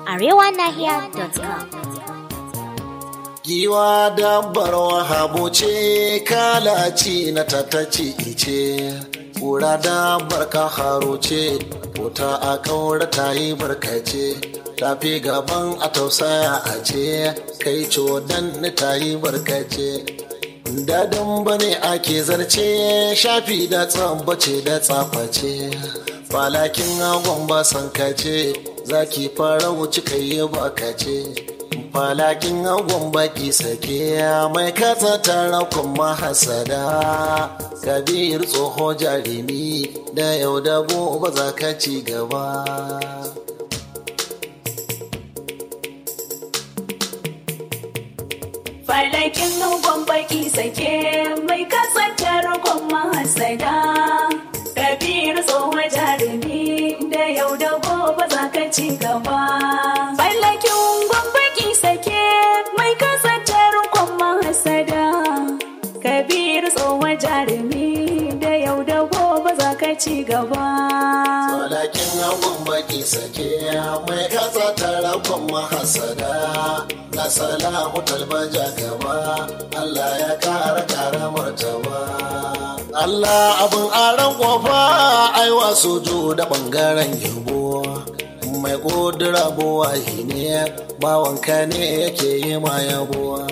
arewanahiya.com. Giwa dabbar wahabo ce kalaci na tataci ice, kura dabbar kaharo ce, wuta a kaura ta yi barkace, tafi gaban a tausaya a ce, kai codan ta yi barkace. Dadin bane ake zarce shafi da tsambace da tsaface, falakin agon ba sankace, zaki fara wuce kai bakace. falakin agon baki sake mai kasa tara kuma hasada kabir tsoho jarumi da yau da gobe za ka ci gaba Falakin agon baki sake mai kasa tara kuma hasada kabir tsoho jarumi da yau da gobe za ka ci gaba. Falakin gwambaki sake mai kasantar kwamma hasada kabir tsohon jarumi da yau da gobe za ka ci gaba falakin agon baki sake mai kasa tara kuma hasada na salamu talbaja gaba Allah ya kara kara martaba Allah abin aran kofa aiwa sojo da bangaren yabo mai ƙudura buwahi ne bawanka ne yake yi ma yabuwa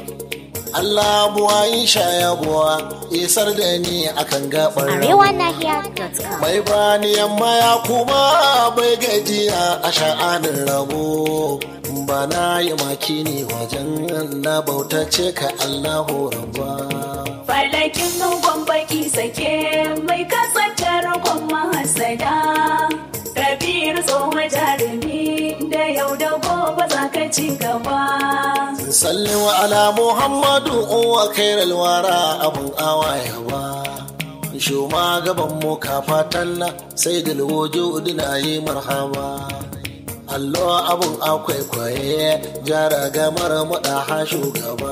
Allah buwa yi sha yabuwa isar da ni akan gabar arewanahiya.com. mai bani yamma ya kuma bai gajiya a sha'anin rabo ba na yi maki ne wajen na bautace ka Allahu rabba falakin nugon baki sake mai kasantar kwamma hasada kabir tsohon jarumi da yau da gobe za ka ci gaba sallin wa ala muhammadu uwa kairal wara abun awaya ba shoma gaban mu kafa talla sai da wujudu na yi marhaba allo abun akwai kwaye jara gamar muɗa shugaba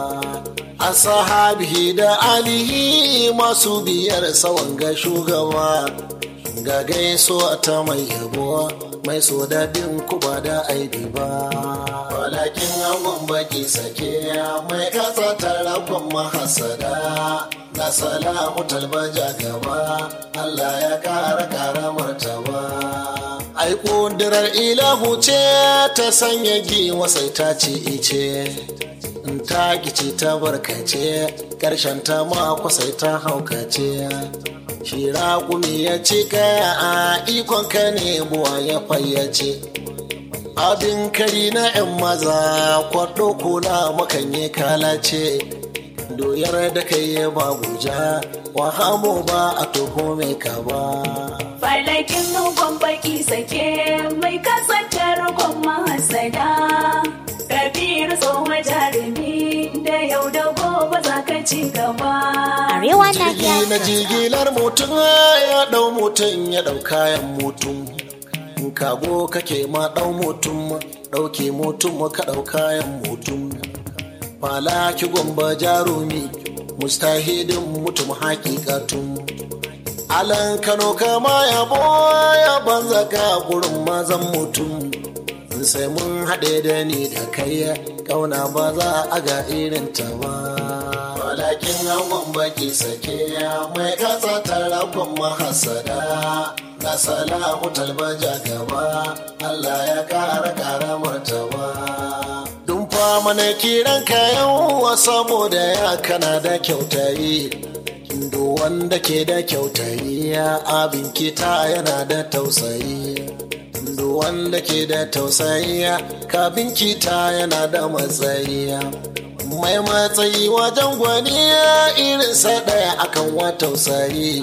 asahabihi da alihi masu biyar sawan ga shugaba ga gaisuwa ta mai yabo mai so daɗin kuba da aibi ba walakin angon baki sake mai kasa tara kuma hasada na salamu talbaja gaba Allah ya kara kara martaba ai kundirar ilahu ce ta sanya giwa sai ta ci ice in ta gici ta barkace ƙarshen ta mako sai ta haukace shi raƙumi ya ci kaya a ikon ka ne buwa ya fayyace abin kari na 'yan maza kwaɗo kula makanye kalace doyar da kai ya babuja wahamo ba a toho mai ka ba falakin nugon baki sake mai kasantar kwamma hasada kabir tsohon jarumi da yau da gobe za ka ci gaba jirgi na arewanahiya.com. jigilar mutum ya ɗau mutum ya ɗau kayan mutum in kago kake ma ɗau mutum ɗauke mutum ka ɗau kayan mutum falaki gwamba jarumi mustahidin mutum hakikatun alan kano kama yabo ya banza ka gurin mazan mutum sai mun haɗe da ni da kai ƙauna ba za a ga irin ta ba walakin angon baki sake mai kasa tara kuma hasada na salamu talbaja gaba Allah ya kara kara martaba dun mana kiran ka yawa saboda ya kana da kyautayi do wanda ke da kyautayi abin kita yana da tausayi duk wanda ke da tausayi ka binkita yana da matsayi mai matsayi wajen gwani irin sa ɗaya akan wa tausayi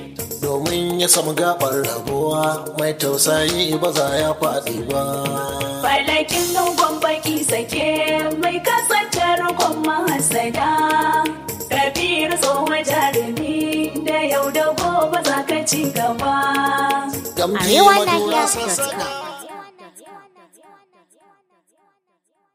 domin ya samu gabar rabuwa mai tausayi ba za ya faɗi ba falakin nugon baki sake mai kasantar kwamma hasada kabir tsohon jarumi da yau da gobe za ka ci gaba gamji Arewa madura Nahiya sassana